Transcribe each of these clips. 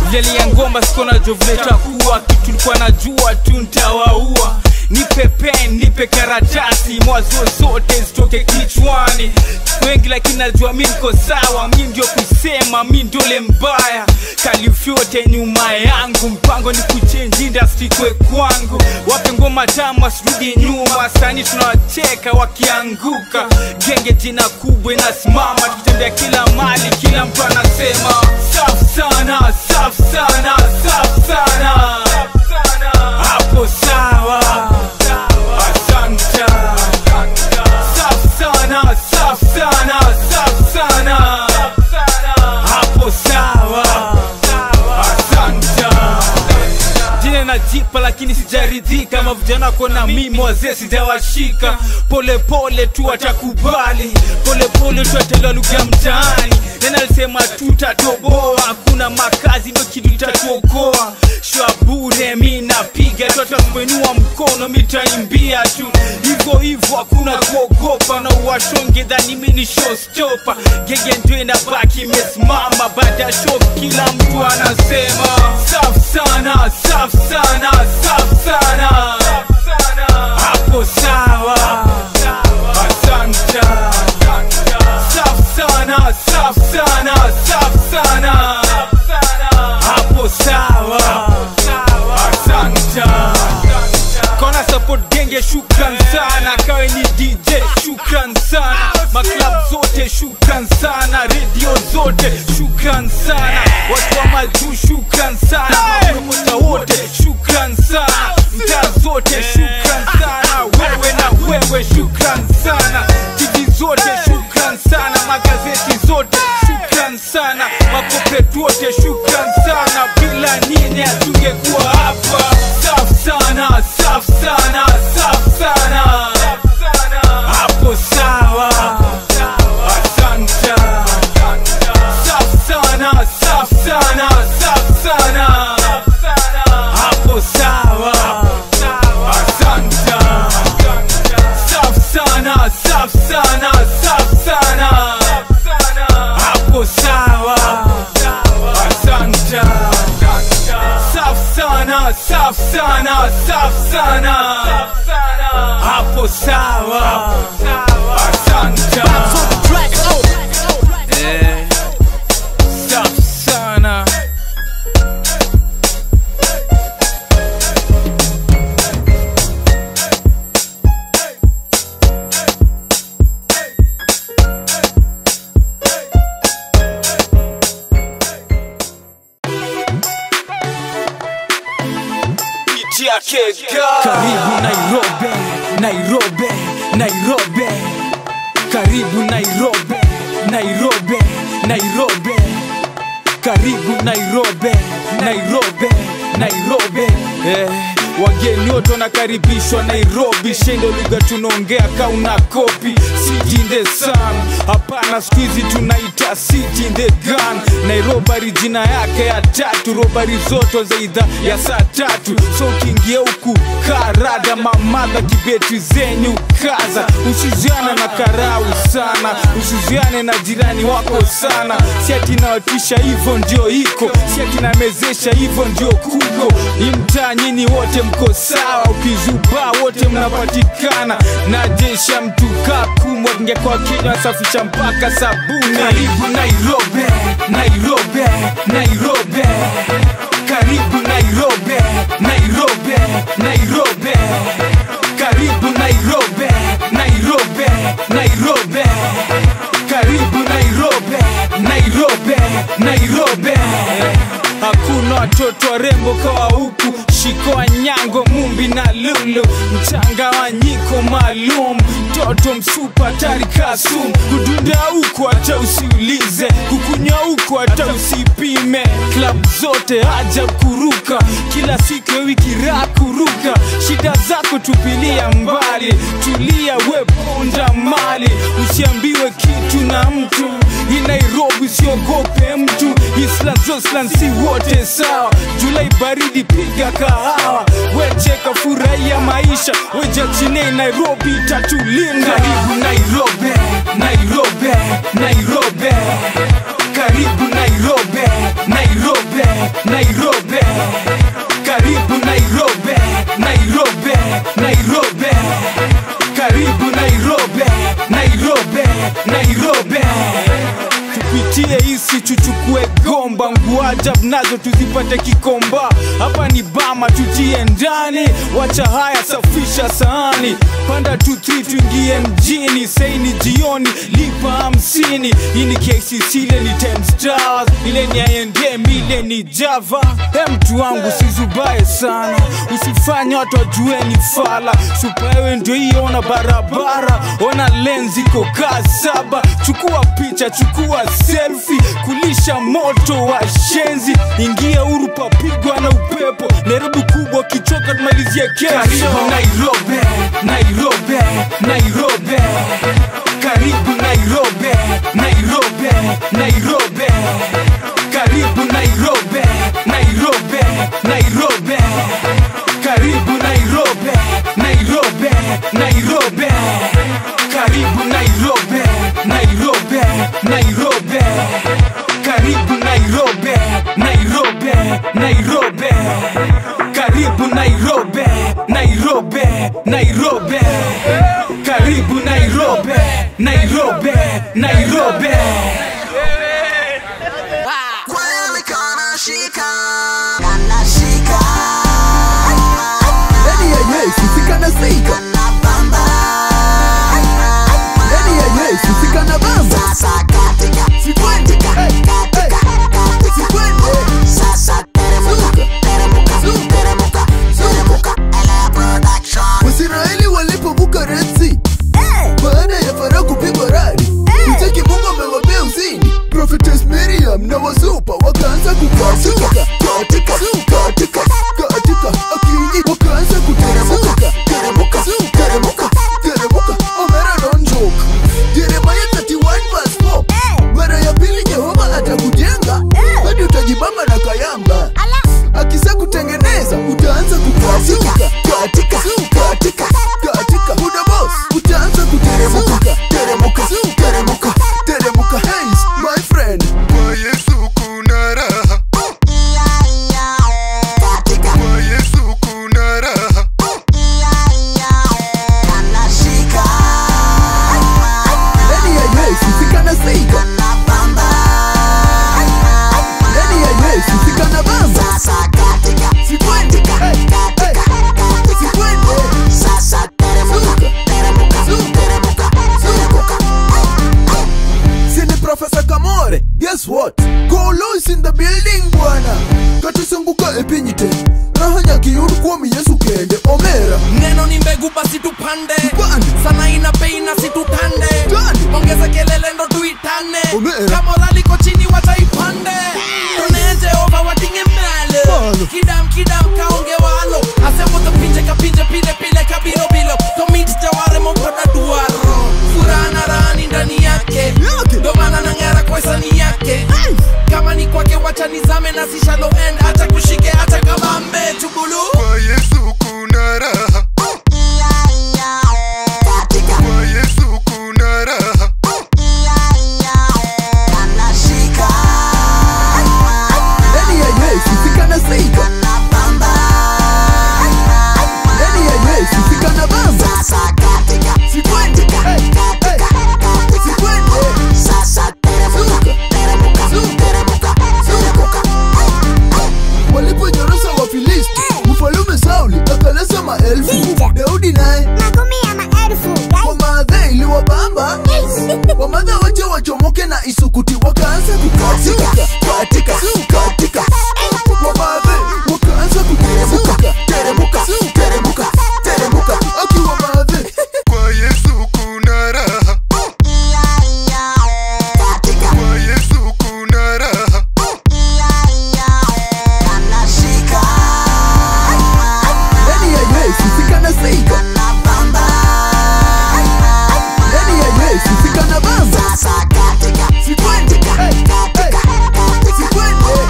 Vile ya ngoma siko najua vile itakuwa kitu tulikuwa najua tu ntawaua nipe pen nipe karatasi mwazo zote zitoke kichwani wengi lakini najua mi niko sawa mi ndio kusema mi ndole mbaya kalifyote nyuma yangu mpango ni kuchenji industry kwe kwangu wape ngoma tamu asirudi nyuma sani tunawacheka wakianguka genge jina kubwa inasimama tukitembea kila mali kila mtu anasema safu sana safu sana safu sana hapo sawa asante safu sana safu sana safu sana hapo sawa asante jina najipa lakini sijaridhika kama vijana kona mimi wazee sijawashika polepole tu watakubali polepole tu atelewa lugha mtaani nena alisema tutatoboa hakuna makazi ndo kitu itatuokoa shwa bure mi napiga tu atakuinua mkono mitaimbia tu hivyo hivyo hakuna kuogopa na uwashonge dhani mi ni showstopa gege ndio inabaki imesimama baada ya show kila mtu anasema safu sana safu sana safu sana hapo sawa asante safu sana safu sana safu sana hapo sawa asante kona support genge shukran sana kawe ni dj shukran sana maklab zote shukran sana redio zote shukran sana watu wa majuu shukran sana mapromota wote shukran sana mtaa zote shukran sana wewe na wewe shukran sana tv zote shukran sana magazeti zote shukran sana makopetu wote shukran sana bila nyinyi hatungekuwa hapa safu sana safu sana safu sana hapo sawa asante safu sana safu sana safu sana hapo sawa asante safu sana safu sana safu sana hapo sawa asante safu sana safu sana safu sana hapo sawa asante Eh, safu sana karibu nairobi nairobi nairobi karibu nairobi nairobi nairobi karibu nairobi nairobi nairobi eh, wageni wote wanakaribishwa nairobi shendo lugha tunaongea kauna kopi city in the sun hapana siku hizi tunaita city in the gun nairobari jina yake ya tatu robari zote za idha ya saa tatu so ukiingia huku karada mamadha kibeti zenyu kaza usiziana na karau sana usiziane na jirani wako sana si ati nawatisha hivyo ndio iko si ati namezesha hivyo ndio kuko imtaa nyini wote mko sawa ukizubaa wote mnapatikana na jesha mtu kakumwa ngekwa kinywa safisha mpaka sabuni karibu nairobi nairobi nairobi karibu nairobi nairobi nairobi karibu nairobi nairobi nairobi karibu nairobi nairobi nairobi hakuna watoto warembo kawa huku shikoa nyango mumbi na lulu mchangawanyiko maalum mtoto msupa tari kasum kudunda huku hata usiulize kukunywa huku hata usipime klab zote haja kuruka kila siku ya wiki raha kuruka shida zako tupilia mbali tulia weponda mali usiambiwe kitu na mtu hii nairobi usiogope mtu isla zoslan si wote sawa julai baridi piga kahawa wecheka furahia maisha wejachinei nairobi itatulinda karibu nairobi nairobi nairobi karibu nairobi nairobi Nairobi karibu Nairobi Nairobi Nairobi karibu Nairobi Nairobi Nairobi tupitie hisi tuchukue gomba nguajab nazo tuzipate kikomba hapa ni bama tutie ndani wacha haya safisha sahani panda tu 3 tuingie mjini sei ni jioni lipa hamsini hii ni kcc ile ni 10 stars ile ni indm ile ni java he mtu wangu sizubaye sana usifanye watu wajue ni fala supaewe ndio hiyo ona barabara ona lenzi kokaa saba chukua picha chukua selfi kulisha moto wa shenzi ingia huru papigwa na upepo nairobi kubwa kichoka tumalizie kesho nairobi nairobi nairobi karibu nairobi nairobi nairobi karibu nairobi nairobi nairobi karibu nairobi nairobi nairobi karibu nairobi nairobi nairobi karibu nairobi nairobi nairobi karibu nairobi nairobi nairobi karibu nairobi nairobi nairobi Kweli kanashika kanashika ndani ya Yesu sikana sika, kanapamba ndani ya Yesu sikana bamba, sasa katika sikwende katika katika sikwende sasa teremuka teremuka teremuka teremuka Elea production Waisraeli walipovuka Red Sea baada ya Farao kupigwa radi, mtaki Mungu amewapea uzini. Prophetess Miriam na wasupa wakaanza kukatika katika katika katika akiji wakaanza kuteremuka teremuka teremuka teremuka Omera don't joke. Jeremiah 31 verse 4 mara ya pili Jehova atakujenga hadi utajibamba na kayamba akisa kutengeneza utaanza kukatika katika katika katika buda boss utaanza kuteremuka teremuka teremuka teremuka hey my friend Kwa Yesu kuna raha, katika kwa Yesu kuna raha, kanashika ndani ya Yesu sikana sika kanapamba ndani ya Yesu sikana bamba sasa katika sikwende katika katika sikwende sasa teremuka teremuka teremuka teremuka Sini Professor Kamore Guess what? Kolo is in the building bwana Katusunguka epinyite Raha nyakiyuru kuomi Yesu kende Omera neno ni mbegu basi tupande Tupande. sana ina bei na situtande Tande. ongeza kelele ndo tuitane Omera. kama uraliko chini wataipande tone jehova watinge mbele Malo. kidam kidam kaonge walo asembo pinje kapinje pile pile kabilo bilo tomit jaware monkoda duaro furaha na rani ndani yake Yake. ndo maana nang'ara kwa hisani yake kama ni kwake wacha nizame na si shallow end acha kushike acha kabambe chugulu kwa Yesu kuna raha, katika kwa Yesu kuna raha, kanashika Ndani ya Yesu sikana sika kanapamba Ndani ya Yesu sikana bamba sasa katika Sikwende katika katika Sikwende sasa teremuka teremuka teremuka teremuka Waliponyorosa Wafilisti Mfalume Sauli akalesa maelfu Daudi naye makumi ya maelfu kwa maadha iliwabamba wamadha wache wachomoke na isukuti wakaanza kukatika katika katika wamadhe wakaanza kuteremuka teremuka teremuka teremuka akiwa madhe kwa Yesu kuna raha, katika kwa Yesu kuna raha, kanashika ndani ya Yesu sikana sika kanapamba ndani ya Yesu sikana bamba sasa katika sikwende katika katika sikwende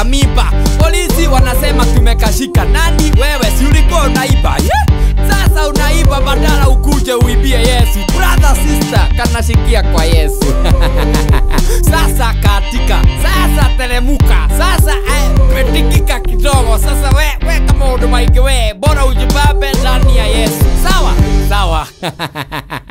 kamiba polisi wanasema tumekashika nani wewe si ulikuwa unaiba yeah? sasa unaiba badala ukuje uibie yesu brother sister kanashikia kwa yesu sasa katika sasa teremuka sasa eh, petikika kidogo sasa we, we kama maundu maingi we bora ujibambe ndani ya yesu sawa sawa